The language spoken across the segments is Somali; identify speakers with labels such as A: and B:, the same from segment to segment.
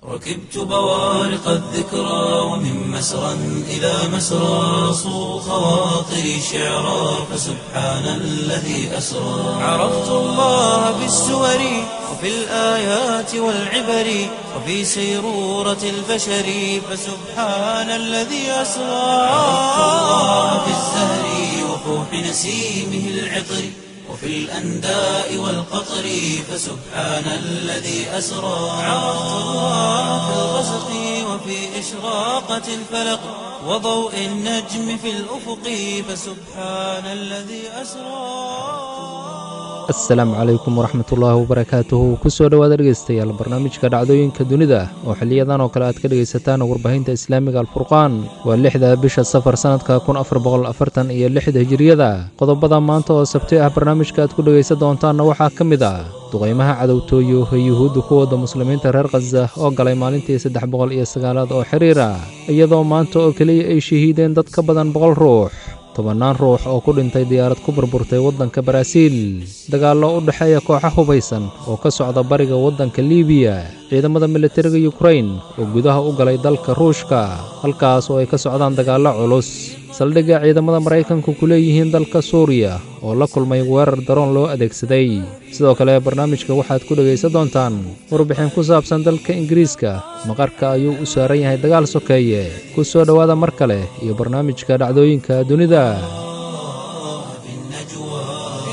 A: ركبت بوارق الذكرى ومن مسرى إلى مسرى صو خواطري شعرا فسبحان الذي أسرى عرفت الله بالسور وفي الآيات والعبر وفي سيرورة البشر فسبحان الذي أسرى عرفت الله في الزهر وفوح نسيمه العطر وفي الأنداء والقطر فسبحان الذي أسرى عرفت الله في الغسق وفي إشراقة الفلق وضوء النجم في الأفق فسبحان الذي أسرى
B: asalaamu calaykum waraxmatullaahi wabarakaatuhu kusoo dhowaad dhegeystayaal barnaamijka dhacdooyinka dunida oo xiliyadan oo kale aad ka dhegaysataan warbaahinta islaamiga alfurqaan waa lixda bisha safar sannadka kun afar boqol afartan iyo lixda hijiriyada qodobada maanta oo sabti ah barnaamijka aad ku dhegaysan doontaanna waxaa ka mid ah duqaymaha cadowtooyo ee yuhuudda ku wadda muslimiinta reer khaza oo galay maalintii saddex boqol iyo sagaalaad oo xiriira iyadoo maanta oo keliya ay shahiideen dad ka badan boqol ruux tobannaan ruux oo ku dhintay diyaarad ku burburtay waddanka baraaziil dagaallo u dhexeeya kooxa hubaysan oo ka socda bariga waddanka liibiya ciidamada militariga yukrain oo gudaha u galay dalka ruushka halkaas oo ay ka socdaan dagaallo culus saldhigga ciidamada maraykanku ku leeyihiin dalka suuriya oo la kulmay weerar daroon loo adeegsaday sidoo kale barnaamijka waxaad ku dhegaysan doontaan warbixin ku saabsan dalka ingiriiska maqarka ayuu u saaran yahay dagaal sokeeye ku soo dhowaada mar kale iyo barnaamijka dhacdooyinka dunida
A: في النجوى في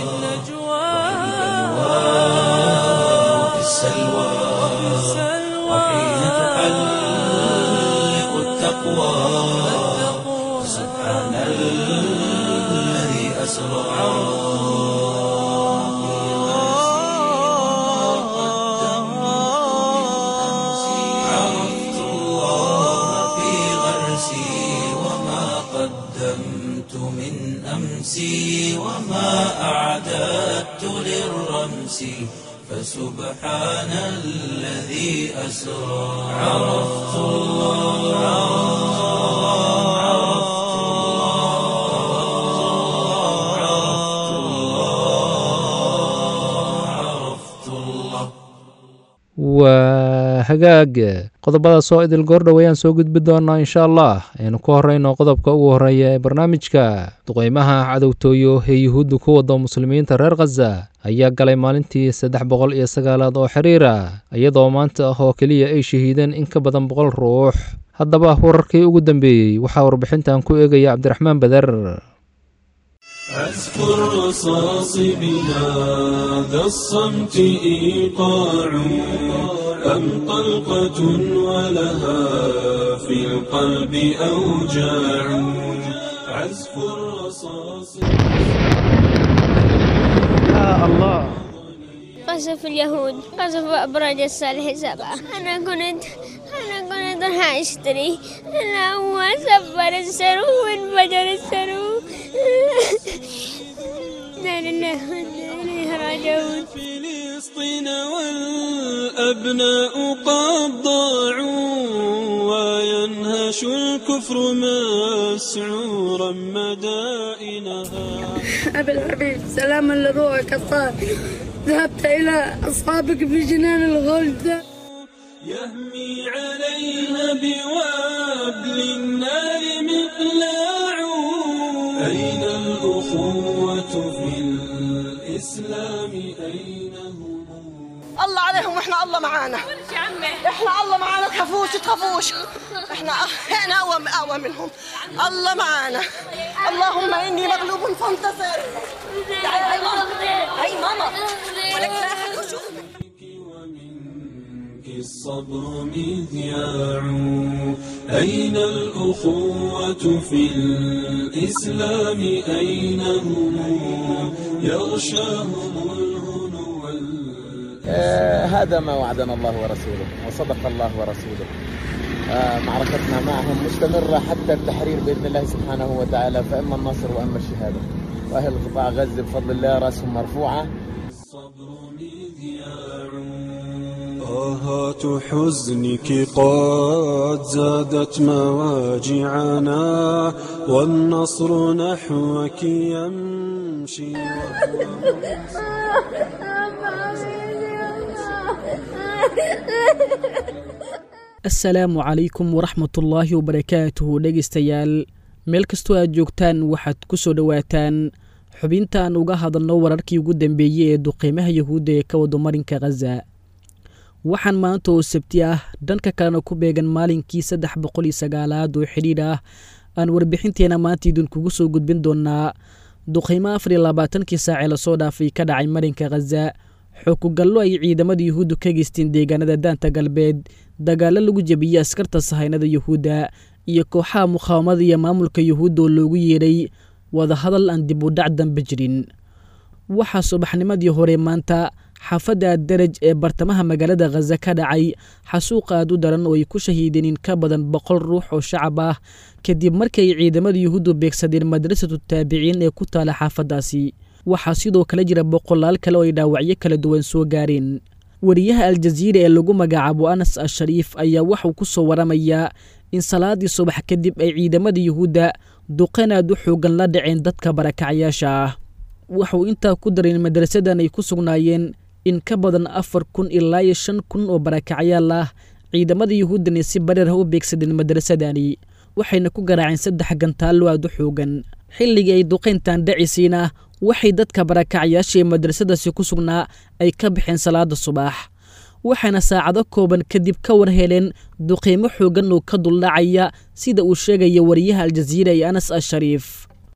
A: وفي السلوى وحين تحلق التقوى سبحان الذي أسرى عرفت الله في غرسي وما قدمت من أمسي وما أعددت للرمس فسبحان الذي أسرى عرفت الله عرفت الله عرفت الله عرفت الله
B: waa hagaag qodobadaas oo idil goordhow ayaan soo gudbi doonaa insha allah aynu ku horrayno qodobka ugu horreeya ee barnaamijka duqaymaha cadowtooyo ee yuhuudda ku wadda muslimiinta reer khaza ayaa galay maalintii saddex boqol iyo sagaalaad oo xiriira iyadoo maanta ah oo keliya ay shahiideen in ka badan boqol ruux haddaba wararkii ugu dambeeyey waxaa warbixintan ku eegaya cabdiraxmaan beder
C: أذكر رصاص بهذا الصمت إيقاع أم طلقة ولها في القلب أوجاع عزف الرصاص
D: قصف اليهود قصف أبراج الصالح سبعة أنا كنت أنا كنت راح أشتري أنا هو سفر السرو وانفجر السرو لا لله وإنا إليه راجعون
C: فلسطين والأبناء قد ضاعوا وينهش الكفر مسعورا مدائنها
E: أبي الحبيب سلاما لروحك الطاهر ذهبت إلى أصحابك في جنان الغلد
C: يهمي عليها بوابل النار مقلاع أين الأخوة في الإسلام أين هم
F: الله عليهم واحنا الله معانا احنا الله معانا تخافوش تخافوش احنا احنا اقوى اقوى منهم الله معانا اللهم اني مغلوب فانتصر تعالي هاي ماما هاي ماما ولك لا أحد يشوف.
C: ومنك الصبر مذياع أين الأخوة في الإسلام أين هم يغشاهم الهنو وال-
G: آه، هذا ما وعدنا الله ورسوله وصدق الله ورسوله آه، معركتنا معهم مستمرة حتى التحرير بإذن الله سبحانه وتعالى فإما النصر وإما الشهادة وأهل قطاع غزة بفضل الله رأسهم مرفوعة
C: الصبر مذياع آهات حزنك قد زادت مواجعنا والنصر نحوك يمشي
H: assalaamu calaykum waraxmatullaahi wabarakaatuhu dhegaystayaal meel kastoo aad joogtaan waxaad ku soo dhowaataan xubintaan uga hadalno wararkii ugu dambeeyey ee duqeymaha yahuudda ee ka wado marinka khaza waxaan maanta oo sabti ah dhanka kalena ku beegan maalinkii saddex boqol iyo sagaalaad oo xidhiidh ah aan warbixinteena maanta idinkugu soo gudbin doonaa duqeymo afar iyo labaatankii saacee lasoo dhaafay ka dhacay marinka khaza xukugallo ay ciidamada yuhuuddu ka geysteen deegaanada daanta galbeed dagaallo lagu jebiyey askarta sahaynada yuhuudda iyo kooxaha muqaawamada iyo maamulka yuhuudda oo loogu yeedhay wadahadal aan dib u dhac dambe jirin waxaa subaxnimadii hore maanta xaafadda daraj ee bartamaha magaalada khaza ka dhacay xasuuq aad u daran oo ay ku shahiideen in ka badan boqol ruux oo shacab ah kadib markii ay ciidamada yuhuuddu beegsadeen madrasatu taabiciin ee ku taala xaafaddaasi waxaa sidoo kale jira boqolaal kale oo ay dhaawacyo kala duwan soo gaareen wariyaha aljaziira ee lagu magacaabo anas ashariif ayaa waxuu ku soo waramayaa in salaadii subax kadib ay ciidamada yuhuudda duqeen aad u xoogan la dhaceen dadka barakacayaasha ah waxuu intaa ku daray in madrasadan ay ku sugnaayeen in ka badan afar kun ilaa iyo shan kun oo barakacayaal ah ciidamada yuhuuddani si bareer ah u beegsadeen madrasadani waxayna ku garaaceen saddex gantaallo aad u xoogan xilligii ay duqayntan dhacisiina waxay dadka barakacayaasha ee madrasadasi ku sugnaa ay ka baxeen salaada subax waxaana saacado kooban kadib ka war heleen duqiimo xoogan oo ka duldhacaya sida uu sheegaya wariyaha aljaziira ee anas ashariif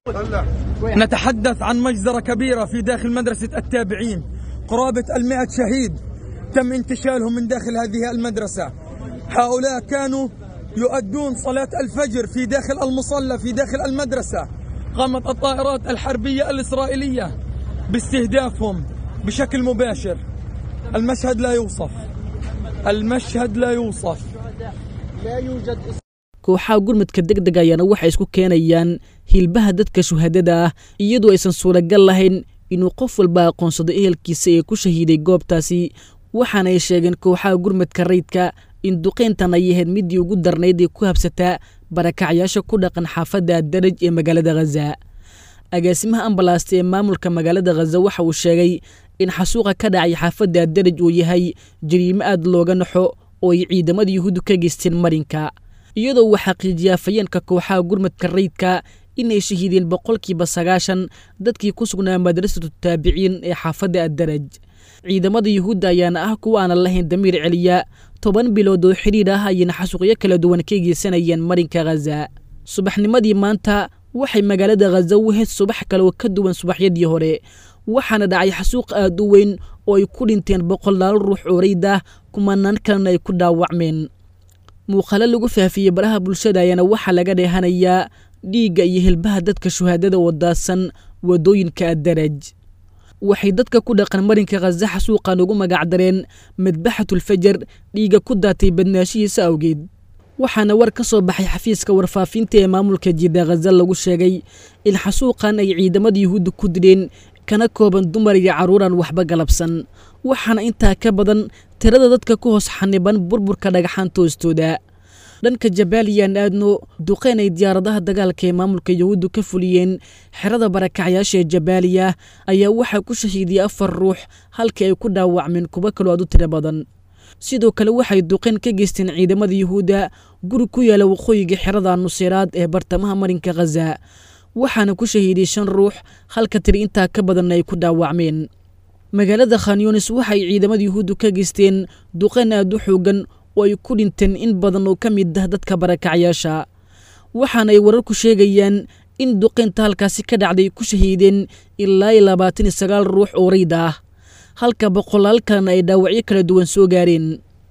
I: نتحدث عن مجزرة كبيرة في داخل مدرسة التابعين قرابة المئة شهيد تم انتشالهم من داخل هذه المدرسة هؤلاء كانوا يؤدون صلاة الفجر في داخل المصلى في داخل المدرسة قامت الطائرات الحربية الإسرائيلية باستهدافهم بشكل مباشر المشهد لا يوصف المشهد لا يوصف لا يوجد
H: kooxaha gurmudka deg deg ayaana waxay isku keenayaan hilbaha dadka shuhadada ah iyadoo aysan suuragal lahayn inuu qof walba aqoonsado ehelkiisa ee ku shahiiday goobtaasi waxaana ay sheegeen kooxaha gurmudka rayidka in duqayntan ay ahayd middii ugu darnayd ee ku habsataa barakacyaasha ku dhaqan xaafadda daraj ee magaalada khaza agaasimaha ambalaasta ee maamulka magaalada khaza waxa uu sheegay in xasuuqa ka dhacay xaafadda daraj uu yahay jariimo aad looga naxo oo ay ciidamada yuhuuddu ka geysteen marinka iyadoo uu xaqiijiyaa fayeenka kooxaha gurmadka rayidka inay shahiideen boqolkiiba sagaashan dadkii ku sugnaa madrasatu taabiciin ee xaafadda addaraj ciidamada yuhuudda ayaana ah kuwa aanan lahayn damiir celiya toban bilood oo xidhiidh ah ayayna xasuuqyo kala duwan ka geysanayeen marinka khaza subaxnimadii maanta waxay magaalada khaza u heyd subax kale oo ka duwan subaxyadii hore waxaana dhacay xasuuq aad u weyn oo ay ku dhinteen boqolaal ruux oo rayd ah kumanaan kalena ay ku dhaawacmeen muuqaalo lagu faafiyey baraha bulshada ayaana waxaa laga dheehanayaa dhiigga iyo hilbaha dadka shuhaadada oo daadsan waddooyinka addaraj waxay dadka ku dhaqan marinka khaza xasuuqan ugu magacdareen madbaxatulfajar dhiigga ku daatay badnaashihiisa awgeed waxaana war ka soo baxay xafiiska warfaafinta ee maamulka jidda khaza lagu sheegay in xasuuqan ay ciidamada yuhuudda ku dileen kana kooban dumar iyo carruuraan waxba galabsan waxaana intaa ka badan tirada dadka ku hoos xaniban burburka dhagaxaanta hoostooda dhanka jabaaliyaan aadno duqeyn ay diyaaradaha dagaalka ee maamulka yuhuuddu ka fuliyeen xerada barakacyaasha ee jabaaliya ayaa waxaa ku shahiidiyey afar ruux halkii ay ku dhaawacmeen kuwo kaloo aad u tiro badan sidoo kale waxay duqeyn ka geysteen ciidamada yuhuudda guri ku yaala waqooyiga xerada nuseyraad ee bartamaha marinka khaza waxaana ku shahiidiyey shan ruux halka tiri intaa ka badanna ay ku dhaawacmeen magaalada khanyunis waxay ciidamada yuhuuddu ka geysteen duqeyn aad u xoogan oo ay ku dhinteen in badan oo ka mid ah dadka barakacyaasha waxaana ay wararku sheegayaan in duqeynta halkaasi ka dhacday ku shahiideen ilaa iyo labaatan iyo sagaal ruux oo rayd ah halka boqolaal kalena ay dhaawacyo kala duwan soo gaareen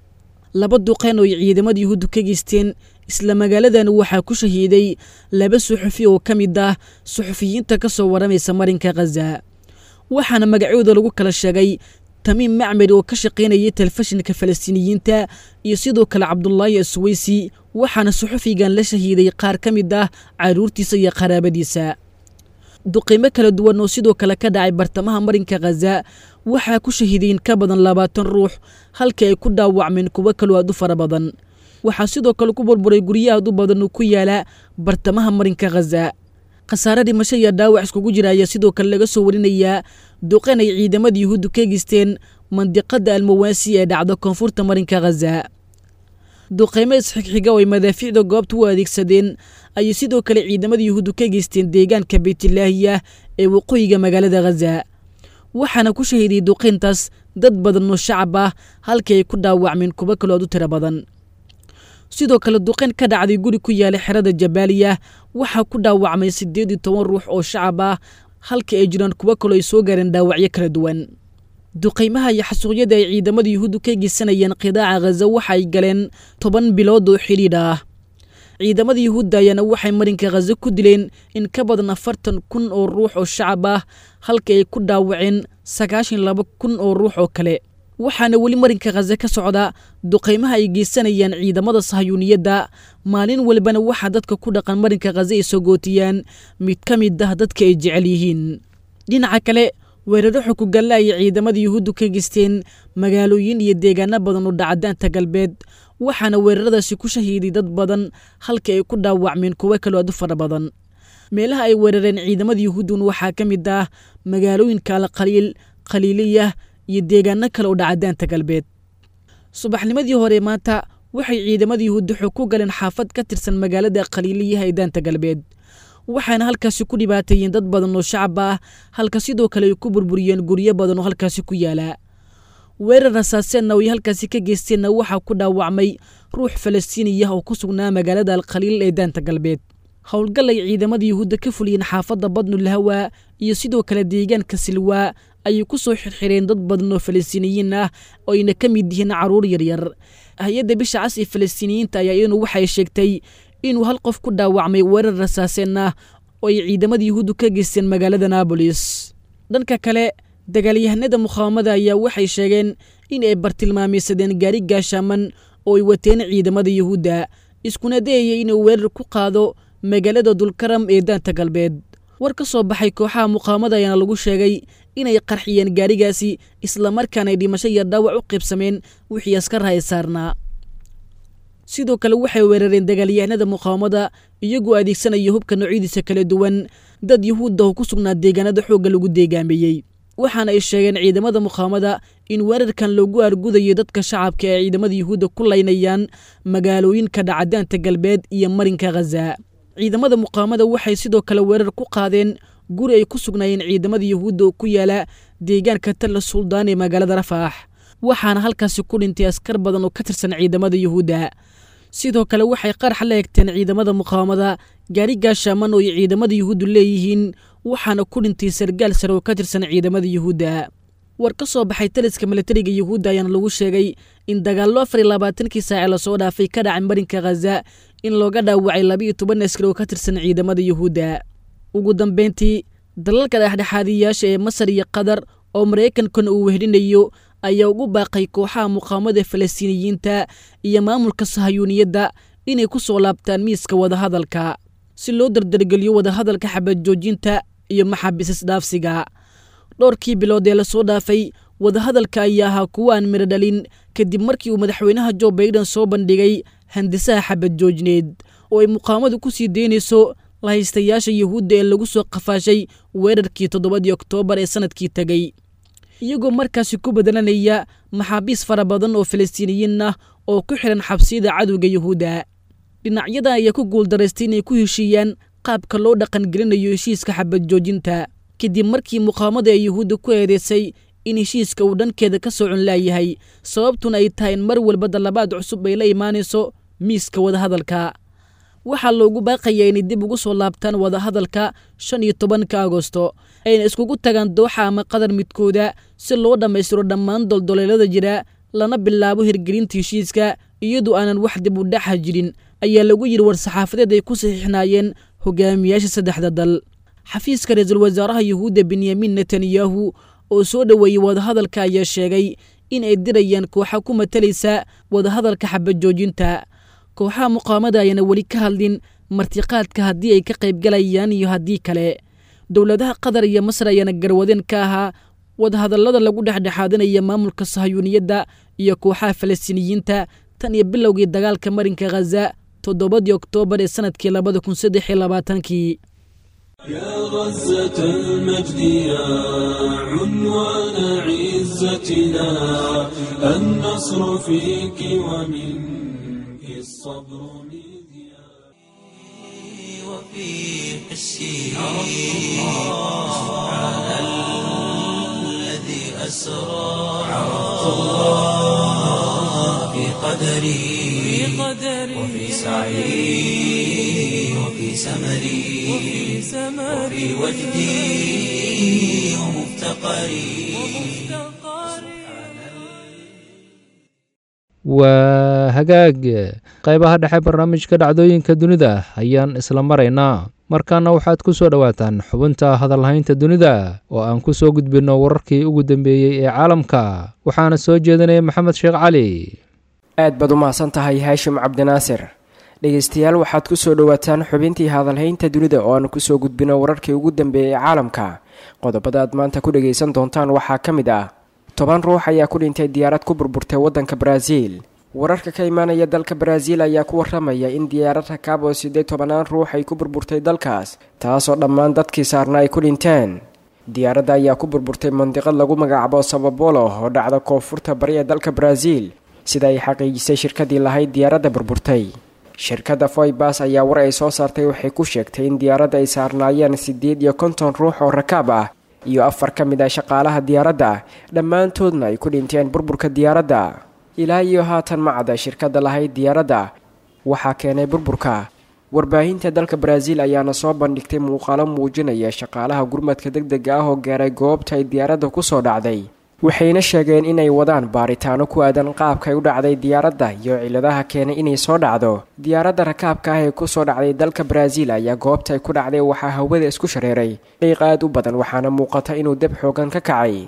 H: laba duqeyn oo ay ciidamada yuhuuddu ka geysteen isla magaaladan waxaa ku shahiiday laba suxufi oo ka mid ah suxufiyiinta ka soo waramaysa marinka khaza waxaana magacyooda lagu kala sheegay tamiim macmed oo ka shaqaynayay telefishinka falastiiniyiinta iyo sidoo kale cabdulaahi asweysi waxaana suxufigan la shahiiday qaar ka mid ah carruurtiisa iyo qaraabadiisa duqiimo kala duwan oo sidoo kale ka dhacay bartamaha marinka khaza waxaa ku shahiiday in ka badan labaatan ruux halkii ay ku dhaawacmeen kuwo kaloo aad u fara badan waxaa sidoo kale ku burburay guryo aad u badan oo ku yaala bartamaha marinka khaza khasaare dhimasho iyo dhaawac iskugu jira ayaa sidoo kale laga soo warinayaa duqan ay ciidamada yuhuuddu ka geysteen mandiqada almawaasi ee dhacda koonfurta marinka khaza duqeymo isxigxiga oo ay madaafiicda goobta u adeegsadeen ayay sidoo kale ciidamada yuhuuddu ka geysteen deegaanka beytlaahiya ee waqooyiga magaalada khaza waxaana ku shahiiday duqeyntaas dad badan oo shacab ah halkii ay ku dhaawacmeen kuwo kalood u tiro badan sidoo kale duqeyn ka dhacday guri ku yaala xerada jabaaliya waxaa ku dhaawacmay siddeed iyo toban ruux oo shacab ah halka ay jiraan kuwo kaloo ay soo gaareen dhaawacyo kala duwan duqaymaha iyo xasuuqyada ay ciidamada yuhuuddu ka geysanayeen qidaaca khaza waxa ay galeen toban bilood oo xidhiidh ah ciidamada yuhuudda ayaana waxay marinka khaza ku dileen in ka badan afartan kun oo ruux oo shacab ah halka ay ku dhaawaceen sagaashan laba kun oo ruux oo kale waxaana weli marinka khaza ka socda duqaymaha ay geysanayaan ciidamada sahayuuniyadda maalin walbana waxaa dadka ku dhaqan marinka khaza ay sogootiyaan mid ka mid ah dadka ay jecel yihiin dhinaca kale weeraro xukugalla ay ciidamada yuhuuddu ka geysteen magaalooyin iyo deegaano badan oo dhacadaanta galbeed waxaana weeraradaasi ku shahiiday dad badan halka ay ku dhaawacmeen kuwo kaloo aad u fara badan meelaha ay weerareen ciidamada yuhuuddun waxaa ka mid ah magaalooyinka alkhaliil khaliiliya iyo deegaano kale oo dhacadaanta galbeed subaxnimadii hore maanta waxay ciidamada yuhuudda xog ku galeen xaafad ka tirsan magaalada khaliiliyaha ee daanta galbeed waxaana halkaasi ku dhibaateeyeen dad badan oo shacab ah halka sidoo kale ay ku burburiyeen guryo badan oo halkaasi ku yaala weerar rasaaseenna oo ay halkaasi ka geysteenna waxaa ku dhaawacmay ruux falastiiniyah oo ku sugnaa magaalada alkhaliil ee daanta galbeed howlgal ay ciidamada yuhuudda ka fuliyeen xaafadda badnulhawa iyo sidoo kale deegaanka silwaa ayay ku soo xirxireen dad badan oo falastiiniyiin ah oo ayna ka mid yihiin carruur yaryar hay-adda bisha cas ee falastiiniyiinta ayaa iyaduna waxay sheegtay inuu hal qof ku dhaawacmay weerar rasaaseen ah oo ay ciidamada yuhuuddu ka geysteen magaalada naabolis dhanka kale dagaalyahanada mukhaawamada ayaa waxay sheegeen in ay bartilmaamaysadeen gaari gaashaaman oo ay wateen ciidamada yuhuudda iskuna dayaya inuu weerar ku qaado magaalada dulkaram ee daanta galbeed war ka soo baxay kooxaha muqaawamada ayaana lagu sheegay inay qarxiyeen gaarigaasi islamarkaana ay dhimasho iyo dhaawac u qaybsameen wixii askaraha ay saarnaa sidoo kale waxay weerareen dagaalyahanada muqaawamada iyagoo adeegsanaya hubka noocyadiisa kala duwan dad yuhuudda oo ku sugnaa deegaanada xoogga lagu deegaameeyey waxaana ay sheegeen ciidamada muqaawamada in weerarkan loogu argudayo dadka shacabka ee ciidamada yuhuudda ku laynayaan magaalooyinka dhacadaanta galbeed iyo marinka khaza ciidamada muqaawamada waxay sidoo kale weerar ku qaadeen guri ay ku sugnaayeen ciidamada yuhuudda oo ku yaala deegaanka talla suldaan ee magaalada rafaax waxaana halkaasi ku dhintay askar badan oo ka tirsan ciidamada yuhuudda sidoo kale waxay qarax la egteen ciidamada muqaawamada gaari gaashaaman oo ay ciidamada yuhuuddu leeyihiin waxaana ku dhintay sargaal sare oo ka tirsan ciidamada yuhuudda war ka soo baxay taliska milatariga yuhuudda ayaana lagu sheegay in dagaallo afar iyo labaatankii saace lasoo dhaafay ka dhacay marinka khaza in looga dhaawacay labiiyo toban askari oo ka tirsan ciidamada yuhuudda ugu dambeyntii dalalka dhexdhexaadiyayaasha ee masar iyo qatar oo maraykankana uu wehelinayo ayaa ugu baaqay kooxaha muqaawamada falastiiniyiinta iyo maamulka sahayuuniyadda inay ku soo laabtaan miiska wadahadalka si loo dardargeliyo wadahadalka xabad joojinta iyo maxaabiis isdhaafsiga dhowrkii bilood ee lasoo dhaafay wadahadalka ayaa ahaa kuwo aan midho dhalin kadib markii uu madaxweynaha jo baiden soo bandhigay handisaha xabad joojneed oo ay muqaawamadu ku sii deynayso lahaystayaasha yuhuudda ee lagu soo qafaashay weerarkii toddobadii oktoobar ee sannadkii tegey iyagoo markaasi ku bedelanaya maxaabiis fara badan oo falastiiniyiin ah oo ku xidhan xabsiyada cadowga yuhuudda dhinacyadan ayaa ku guuldaraystay inay ku heshiiyaan qaabka loo dhaqangelinayo heshiiska xabad joojinta kadib markii muqaawamada ee yuhuudda ku eedeysay in heshiiska uu dhankeeda ka socon laayahay sababtuna ay tahay in mar walba dallabaad cusub ay la imaanayso miiska wadahadalka waxaa loogu baaqayaa inay dib ugu soo laabtaan wadahadalka shan iyo tobanka agosto ayna iskugu tagaan dooxa ama qadar midkooda si loo dhammaystiro dhammaan doldoleelada jira lana bilaabo hirgelinta heshiiska iyadoo aanan wax dib u dhaxa jirin ayaa lagu yidhi war-saxaafadeed ay ku saxiixnaayeen hogaamiyaasha saddexda dal xafiiska ra-iisul wasaaraha yuhuudda benyamin netanyahu oo soo dhoweeyey wadahadalka ayaa sheegay in ay dirayaan kooxa ku matalaysa wadahadalka xabad joojinta kooxaha muqaawamada ayaana weli ka hadlin martiqaadka haddii ay ka qaybgalayaan iyo haddii kale dowladaha qatar iyo masar ayaana garwadeen ka ahaa wadahadallada lagu dhexdhexaadinaya maamulka sahayuuniyadda iyo kooxaha falastiiniyiinta tan iyo bilowgii dagaalka marinka khaza toddobadii oktoobar ee sannadkii labada kun saddex iyo labaatankii
C: يا غزة المجد يا عنوان عزتنا النصر فيك ومنك والصبر مذياع
A: وفي حسي سبحان الذي أسرى عرفت الله في قدري وفي سعي وفي سمري وفي وجدي ومفتقري
B: waa hagaag qaybaha dhexe barnaamijka dhacdooyinka dunida ayaan isla maraynaa markaana waxaad ku soo dhowaataan xubinta hadalhaynta dunida oo aan ku soo gudbinno wararkii ugu dambeeyey ee caalamka waxaana soo jeedinaya maxamed sheekh cali
J: aad baad u mahadsan tahay haashim cabdinaasir dhegaystayaal waxaad ku soo dhowaataan xubintii hadalhaynta dunida oo aan kusoo gudbino wararkii ugu dambeeyey ee caalamka qodobada aad maanta ku dhagaysan doontaan waxaa ka mid ah toban ruux ayaa ku dhintay diyaarad ku burburtay waddanka baraaziil wararka ka imaanaya dalka baraaziil ayaa ku waramaya in diyaarad rakaab oo sideed tobanaan ruux ay ku burburtay dalkaas taasoo dhammaan dadkii saarna ay ku dhinteen diyaaradda ayaa ku burburtay mandiqad lagu magacaabo sababolo oo dhacda koonfurta bari ee dalka baraaziil sida ay xaqiijisay shirkadii lahayd diyaaradda burburtay shirkadda foybas ayaa war ay soo saartay waxay ku sheegtay in diyaaradda ay saarnaayeen siddeed iyo konton ruux oo rakaab ah iyo afar ka mid ah shaqaalaha diyaaradda dhammaantoodna ay ku dhinteen burburka diyaaradda ilaa iyo haatan macda shirkadda lahayd diyaaradda waxaa keenay burburka warbaahinta dalka baraaziil ayaana soo bandhigtay muuqaalo muujinaya shaqaalaha gurmadka deg dega ah oo gaaray goobta ay diyaaradda kusoo dhacday waxayna sheegeen inay wadaan baaritaano ku aadan qaabkay u dhacday diyaaradda iyo ciladaha keenay inay soo dhacdo diyaaradda rakaabka ah ee kusoo dhacday dalka baraaziil ayaa goobtay ku dhacday waxaa hawada isku shareeray qiiq aad u badan waxaana muuqata inuu deb xoogan ka kacay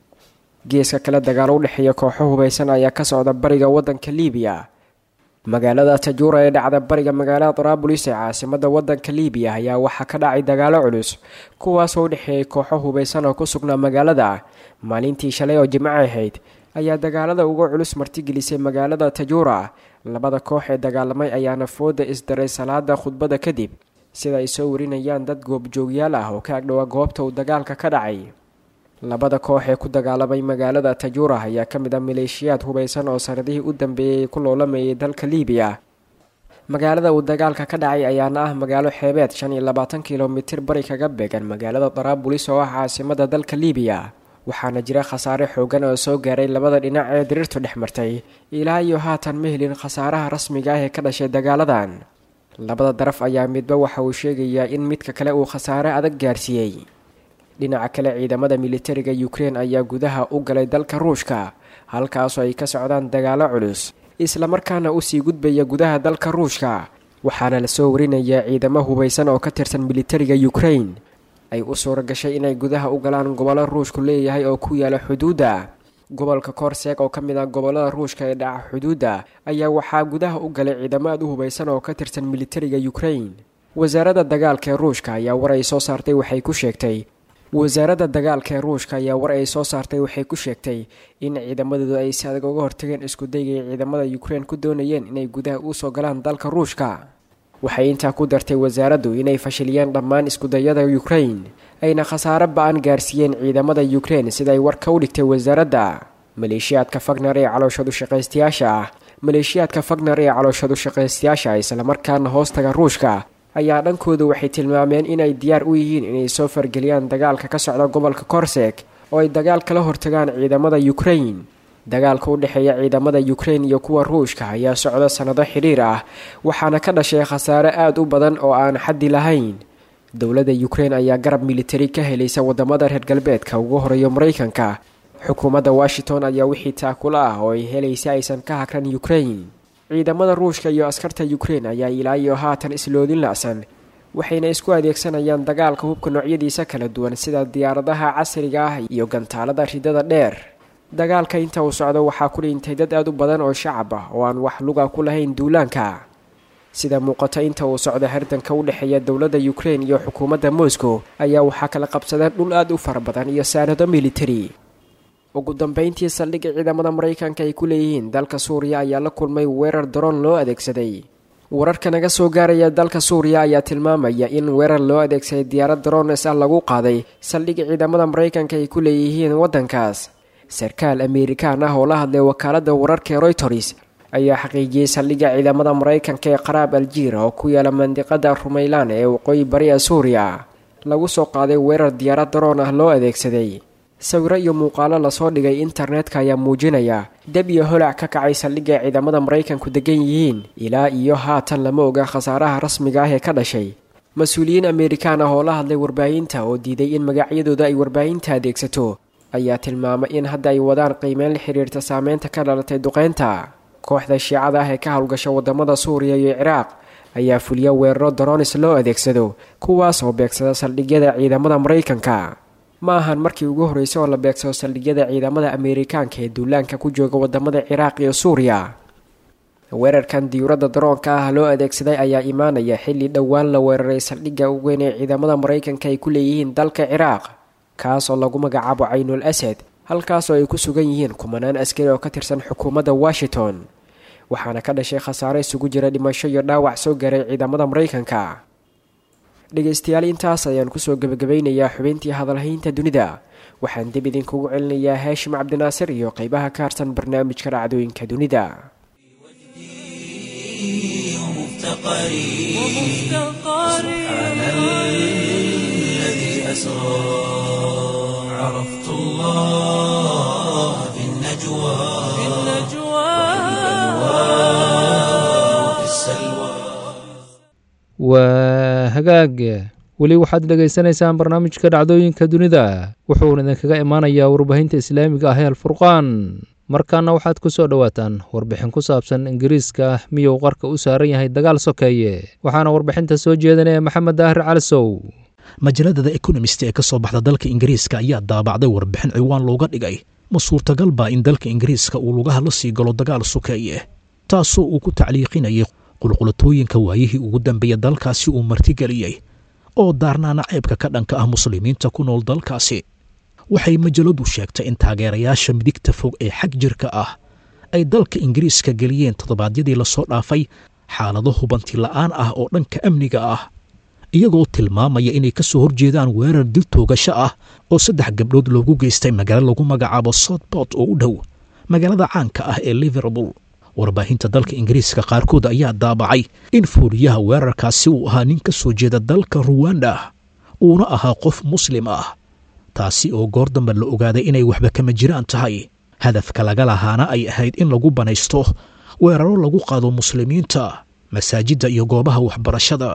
J: geeska kale dagaalo u dhexeeya kooxo hubaysan ayaa ka socda bariga waddanka liibiya magaalada tajuura ee dhacda bariga magaalada daraabulis ee caasimada waddanka liibiya ayaa waxaa ka dhacay dagaalo culus kuwaasoo u dhexeeyay kooxo hubaysan oo ku sugnaa magaalada maalintii shalay oo jimco ahayd ayaa dagaalada uga culus martigelisay magaalada tajuura labada koox ee dagaalamay ayaana fooda isdaray salaada khudbada kadib sida ay soo warinayaan dad goobjoogyaal ah oo ka agdhowaa goobta uu dagaalka ka dhacay labada koox ee ku dagaalamay magaalada tajuura ayaa ka mid ah maleeshiyaad hubaysan oo sanadihii u dambeeyey ku loolamayay dalka liibiya magaalada uu dagaalka ka dhacay ayaana ah magaalo xeebeed shan iyo labaatan kilomitir bari kaga beegan magaalada daraabulis oo ah caasimada dalka liibiya waxaana jira khasaare xoogan oo soo gaaray labada dhinac ee diriirtu dhex martay ilaa iyo haatan ma helin khasaaraha rasmiga ah ee ka dhashay dagaaladan labada daraf ayaa midba waxa uu sheegayaa in midka kale uu khasaare adag gaarsiiyey dhinaca kale ciidamada militariga ukrein ayaa gudaha u galay dalka ruushka halkaasoo ay ka socdaan dagaalo culus islamarkaana usii gudbaya gudaha dalka ruushka waxaana lasoo warinayaa ciidamo hubaysan oo ka tirsan militariga ukrein ay u suura gashay inay gudaha u galaan gobollo ruushku leeyahay oo ku yaala xuduudda gobolka korseeg oo ka mid ah gobollada ruushka ee dhaca xuduudda ayaa waxaa gudaha u galay ciidamo aad u hubaysan oo ka tirsan militariga ukrein wasaaradda dagaalka ee ruushka ayaa war ay soo saartay waxay ku sheegtay wasaaradda dagaalka ee ruushka ayaa war ay soo saartay waxay ku sheegtay in ciidamadoodu ay si adag uga hortageen iskudayga ay ciidamada ukrein ku doonayeen inay gudaha usoo galaan dalka ruushka waxay intaa ku dartay wasaaraddu inay fashiliyeen dhammaan iskudayada ukrein ayna khasaare ba-an gaarsiiyeen ciidamada ukrein siday warka u dhigtay wasaaradda maleeshiyaadka fagner ee calooshadu shaqaystayaasha ah maleeshiyaadka fagner ee calooshadu shaqaystayaasha islamarkaana hoostaga ruushka ayaa dhankooda waxay tilmaameen inay diyaar u yihiin inay soo fargeliyaan dagaalka ka socda gobolka korseg oo ay dagaal kala hortagaan ciidamada ukrein dagaalka u dhexeeya ciidamada ukrein iyo kuwa ruushka ayaa socda sannado xidhiir ah waxaana ka dhashay khasaare aada u badan oo aan xaddi lahayn dowladda ukrein ayaa garab militari ka helaysa wadamada reer galbeedka ugu horeeyo maraykanka xukuumadda washington ayaa wixii taakula ah oo ay helaysa aysan ka hagran ukrein ciidamada ruushka iyo askarta ukrein ayaa ilaa iyo haatan isloodin la-san waxayna isku adeegsanayaan dagaalka hubka noocyadiisa kala duwan sida diyaaradaha casriga ah iyo gantaalada ridada dheer dagaalka inta uu socdo waxaa ku dhintay dad aad u badan oo shacab ah oo aan wax luga ku lahayn duulaanka sida muuqata inta uu socdo hardanka u dhexeeya dowladda ukrein iyo xukuumadda moscow ayaa waxaa kala qabsadeen dhul aad u fara badan iyo saanado militari ugu dambeyntii saldhigga ciidamada maraykanka ay ku leeyihiin dalka suuriya ayaa la kulmay weerar daroon loo adeegsaday wararka naga soo gaaraya dalka suuriya ayaa tilmaamaya in weerar loo adeegsaday diyaarad daroones ah lagu qaaday saldhigga ciidamada maraykanka ay ku leeyihiin waddankaas sarkaal amerikaan ah oo la hadlay wakaaladda wararka ee royters ayaa xaqiijiyey saldhigga ciidamada maraykanka ee qaraab aljiira oo ku yaala mandiqada rumaylaan ee waqooyi bari ee suuriya lagu soo qaaday weerar diyaarad daroon ah loo adeegsaday sawiro iyo muuqaalo lasoo dhigay internetka ayaa muujinaya deb iyo holac ka kacay saldhigga ciidamada maraykanku degan yihiin ilaa iyo haatan lama oga khasaaraha rasmiga ah ee ka dhashay mas-uuliyiin amerikaan ah oo la hadlay warbaahinta oo diiday in magacyadooda ay warbaahinta adeegsato ayaa tilmaamay in hadda ay wadaan qiimeyn la xiriirta saameynta ka dhalatay duqeynta kooxda shiicada ah ee ka howlgasha wadamada suuriya iyo ciraaq ayaa fuliya weeraro daroonis loo adeegsado kuwaas oo beegsada saldhigyada ciidamada maraykanka ma ahan markii ugu horreysay oo la beegsado saldhigyada ciidamada ameerikaanka ee duulaanka ku jooga wadamada ciraaq iyo suuriya weerarkan diyuuradda daroonka ah loo adeegsaday ayaa imaanaya xilli dhowaan la weeraray saldhigga ugu weyn ee ciidamada maraykanka ay ku leeyihiin dalka ciraaq kaas oo lagu magacaabo caynul asad halkaasoo ay ku sugan yihiin kumanaan askari oo ka tirsan xukuumadda washington waxaana ka dhashay khasaare isugu jira dhimasho iyo dhaawac soo gaaray ciidamada maraykanka dhegaystayaal intaas ayaan kusoo gebagabaynayaa xubintii hadalhaynta dunida waxaan dib idinkugu celinayaa haashim cabdinaasir iyo qeybaha ka harsan barnaamijka dhacdooyinka dunida
A: عرفت الله في النجوى وفي السلوى
B: waa hagaag weli waxaad dhegaysanaysaan barnaamijka dhacdooyinka dunida wuxuuna idinkaga imaanayaa warbaahinta islaamiga ah ee alfurqaan markaana waxaad ku soo dhowaataan warbixin ku saabsan ingiriiska miyuu qarka u saaran yahay dagaal sokeeye waxaana warbixinta soo jeedinaya maxamed daahir calisow
K: majalada the economist ee ka soo baxda dalka ingiriiska ayaa daabacday warbixin ciwaan looga dhigay ma suurtagal baa in dalka ingiriiska uu lugaha la sii galo dagaal sokeeye taasoo uu ku tacliiqinayay qulqulatooyinka waayihii ugu dambeeya dalkaasi uu martigeliyey oo daarnaana ceebka ka dhanka ah muslimiinta ku nool dalkaasi waxay majaladu sheegtay in taageerayaasha midigta fog ee xag jirka ah ay dalka ingiriiska geliyeen toddobaadyadii lasoo dhaafay xaalado hubanti la'aan ah oo dhanka amniga ah iyagoo tilmaamaya inay ka soo horjeedaan weerar dil toogasho ah oo saddex gabdhood loogu geystay magaalo lagu magacaabo soutbort oo u dhow magaalada caanka ah ee liverpool warbaahinta dalka ingiriiska qaarkood ayaa daabacay in fuuriyaha weerarkaasi uu ahaa nin ka soo jeeda dalka ruwanda uuna ahaa qof muslim ah taasi oo goor dambe la ogaaday inay waxba kama jiraan tahay hadafka laga lahaana ay ahayd in lagu banaysto weeraro lagu qaado muslimiinta masaajidda iyo goobaha waxbarashada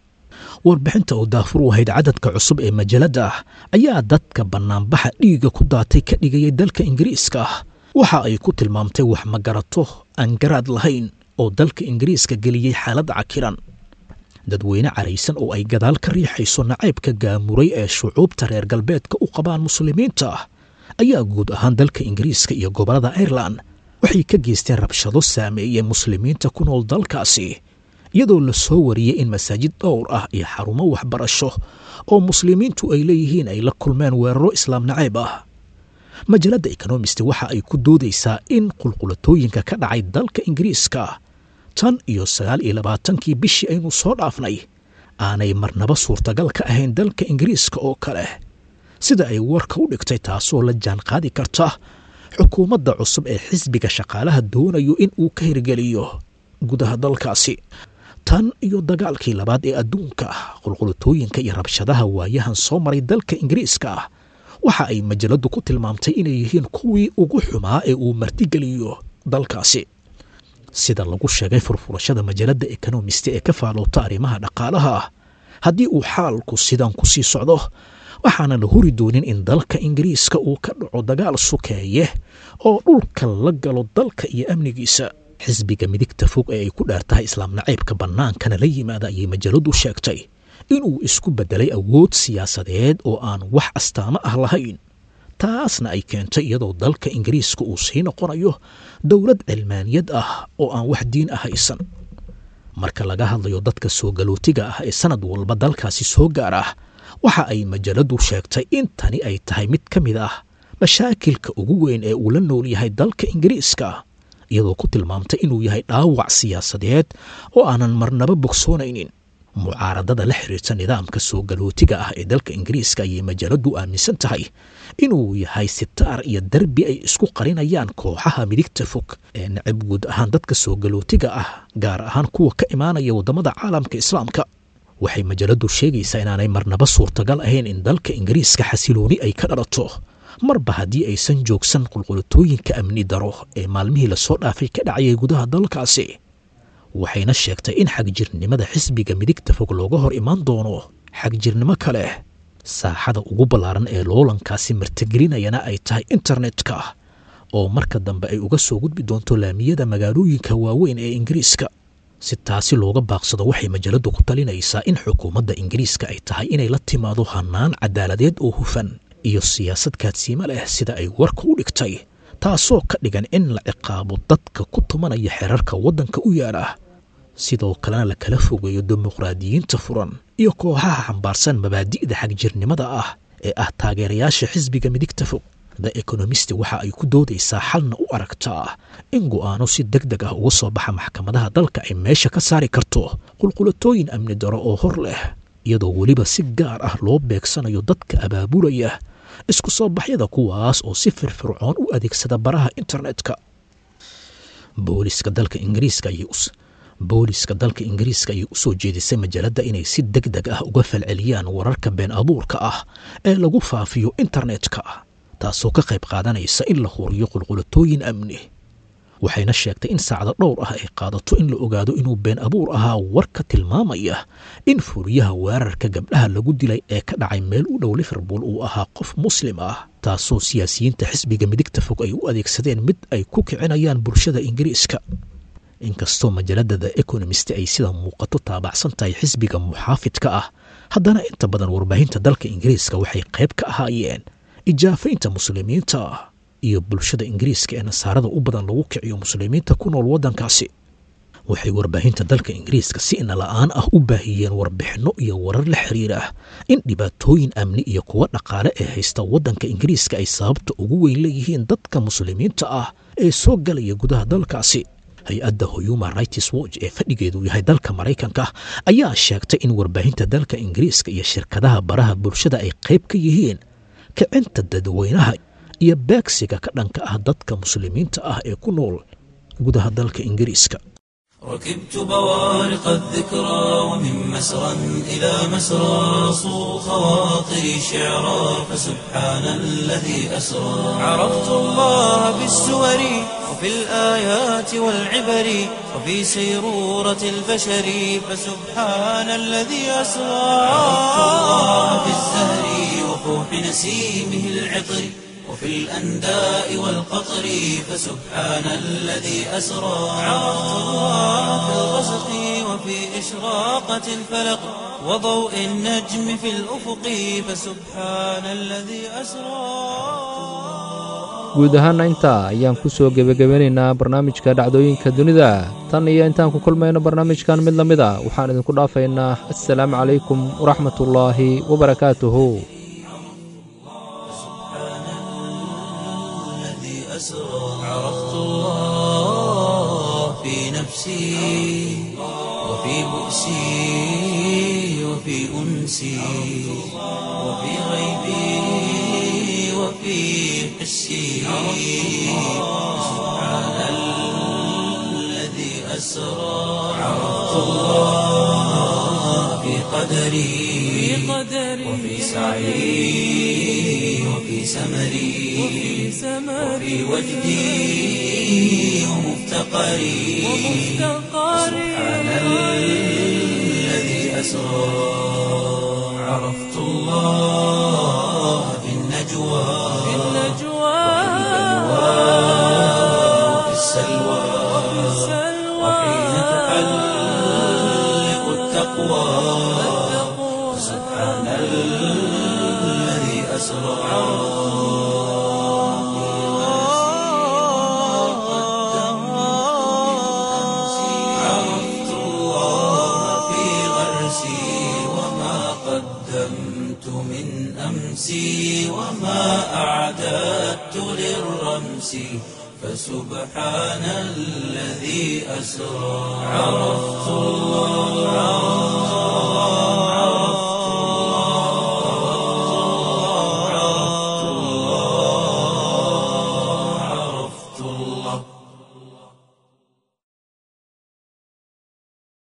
K: warbixinta oo daafur u ahayd cadadka cusub ee majalada ayaa dadka bannaanbaxa dhiigga ku daatay ka dhigayay dalka ingiriiska waxa ay ku tilmaamtay wax magarato aan garaad lahayn oo dalka ingiriiska geliyey xaalad cakiran dadweyne caraysan oo ay gadaal ka riixayso nacaybka gaamuray ee shucuubta reer galbeedka u qabaan muslimiinta ayaa guud ahaan dalka ingiriiska iyo gobollada airelan waxay ka geysteen rabshado saameeyey muslimiinta ku nool dalkaasi iyadoo la soo wariyey in masaajid dhowr ah iyo xarumo waxbarasho oo muslimiintu ay leeyihiin ay la kulmeen weeraro islaam nacayb ah majalada ekonomist waxa ay ku doodaysaa in qulqulatooyinka ka dhacay dalka ingiriiska tan iyo sagaal iyo labaatankii bishii aynu soo dhaafnay aanay marnaba suurtagal ka ahayn dalka ingiriiska oo kale sida ay warka u dhigtay taasoo la jaan qaadi karta xukuumadda cusub ee xisbiga shaqaalaha doonayo in uu ka hirgeliyo gudaha dalkaasi tan iyo dagaalkii labaad ee adduunka qulqulatooyinka iyo rabshadaha waayahan soo maray dalka ingiriiska waxa ay majaladu ku tilmaamtay inay yihiin kuwii ugu xumaa ee uu martigeliyo dalkaasi sida lagu sheegay furfurashada majalada ekonomist ee ka faaloota arrimaha dhaqaalaha haddii uu xaalku sidan ku sii socdo waxaana la huri doonin in dalka ingiriiska uu ka dhaco dagaal sukeeye oo dhulka la galo dalka iyo amnigiisa xisbiga midigta fog ee ay ku dheertahay islaam nacaybka bannaankana la yimaada ayay majaladu sheegtay inuu isku beddelay awood siyaasadeed oo aan wax astaamo ah lahayn taasna ay keentay iyadoo dalka ingiriiska uu sii noqonayo dowlad cilmaaniyad ah oo aan wax diin ah haysan marka laga hadlayo dadka soo galootiga ah ee sanad walba dalkaasi soo gaar ah waxa ay majaladu sheegtay in tani ay tahay mid ka mid ah mashaakilka ugu weyn ee uu la nool yahay dalka ingiriiska iyadoo ku tilmaamtay inuu yahay dhaawac siyaasadeed oo aanan marnaba bogsoonaynin mucaaradada la xiriirta nidaamka soo galootiga ah ee dalka ingiriiska ayay majaaladu aaminsan tahay inuu yahay sitaar iyo derbi ay isku qarinayaan kooxaha midigta fog ee necab guud ahaan dadka soo galootiga ah gaar ahaan kuwa ka imaanaya waddamada caalamka islaamka waxay majaaladu sheegaysaa inaanay marnaba suurtagal ahayn in dalka ingiriiska xasilooni ay ka dhalato marba haddii aysan joogsan qulqulutooyinka amni daro ee maalmihii lasoo dhaafay ka dhacayay gudaha dalkaasi waxayna sheegtay in xagjirnimada xisbiga midigta fog looga hor imaan doono xagjirnimo kale saaxada ugu ballaaran ee loolankaasi martigelinayana ay tahay internetka oo marka dambe ay uga soo gudbi doonto laamiyada magaalooyinka waaweyn ee ingiriiska si taasi looga baaqsado waxay majaaladu ku talinaysaa in xukuumadda ingiriiska ay tahay inay la timaado hannaan cadaaladeed oo hufan iyo siyaasad kaadsiimo leh sida ay warka u dhigtay taasoo ka dhigan in la ciqaabo dadka ku tumanaya xerarka waddanka u yaala sidoo kalena la kala fogeeyo dimuqraadiyiinta furan iyo kooxaha xambaarsan mabaadi'da xagjirnimada ah ee ah taageerayaasha xisbiga midigta fog the ekonomist waxa ay ku doodaysaa xalna u aragtaa in go'aano si deg deg ah uga soo baxa maxkamadaha dalka ay meesha ka saari karto qulqulatooyin amni daro oo hor leh iyadoo weliba si gaar ah loo beegsanayo dadka abaabulaya isku soo baxyada kuwaas oo si firfircoon u adeegsada baraha internetka booliska dalka ingiriiska ayay booliska dalka ingiriiska ayay u soo jeedisay majaaladda inay si deg deg ah uga falceliyaan wararka been abuurka ah ee lagu faafiyo internetka taasoo ka qayb qaadanaysa in la huriyo qulqulatooyin amni waxayna sheegtay in saacado dhowr ah ay qaadato in la ogaado inuu been abuur ahaa warka tilmaamaya in fuuriyaha weerarka gabdhaha lagu dilay ee ka dhacay meel u dhow liverpool uu ahaa qof muslim ah taasoo siyaasiyiinta xisbiga midigta fog ay u adeegsadeen mid ay ku kicinayaan bulshada ingiriiska inkastoo majaalada the economist ay sida muuqato taabacsan tahay xisbiga muxaafidka ah haddana inta badan warbaahinta dalka ingiriiska waxay qayb ka ahaayeen ijaafaynta muslimiinta iyo bulshada ingiriiska ee nasaarada u badan lagu kiciyo muslimiinta ku nool waddankaasi waxay warbaahinta dalka ingiriiska si inala-aan ah u baahiyeen warbixinno iyo warar la xiriira in dhibaatooyin amni iyo kuwo dhaqaale ee haysta waddanka ingiriiska ay sababta ugu weyn leeyihiin dadka muslimiinta ah ee soo galaya gudaha dalkaasi hay-adda human rights watch ee fadhigeedu yahay dalka maraykanka ayaa sheegtay in warbaahinta dalka ingiriiska iyo shirkadaha baraha bulshada ay qayb ka yihiin kicinta dadweynaha iyo beegsiga ka dhanka ah dadka muslimiinta ah ee ku nool gudaha dalka ingiriiska
A: ركبت بوارق الذكرى ومن مسرى إلى مسرى صو خواطري شعرا فسبحان الذي أسرى عرفت الله بالسور وفي الآيات والعبر وفي سيرورة البشر فسبحان الذي أسرى عرفت الله بالزهر وفوح نسيمه العطر وفي الأنداء والقطر فسبحان الذي أسرى عرفت الله في الغسق وفي إشراقة الفلق وضوء النجم في الأفق فسبحان الذي أسرى
B: guud ahaana intaa ayaan ku soo gebagabanaynaa barnaamijka dhacdooyinka dunida tan iyo intaan ku kulmayno barnaamijkan mid la mid a waxaan idinku dhaafaynaa assalaamu calaykum waraxmatullaahi wabarakaatuhu
A: عرفت الله في نفسي وفي بؤسي وفي أنسي وفي غيبي وفي حسي سبحان الذي أسرى عرفت الله في قدري وفي سعي وفي سمري وفي وجدي ومفتقري سبحان الذي أسرى عرفت الله في النجوى وفي السلوى وحين تحلق التقوى سبحان الذي أسرى عرفت الله في غرسي وما قدمت من أمسي وما أعددت للرمس فسبحان الذي أسرى عرفت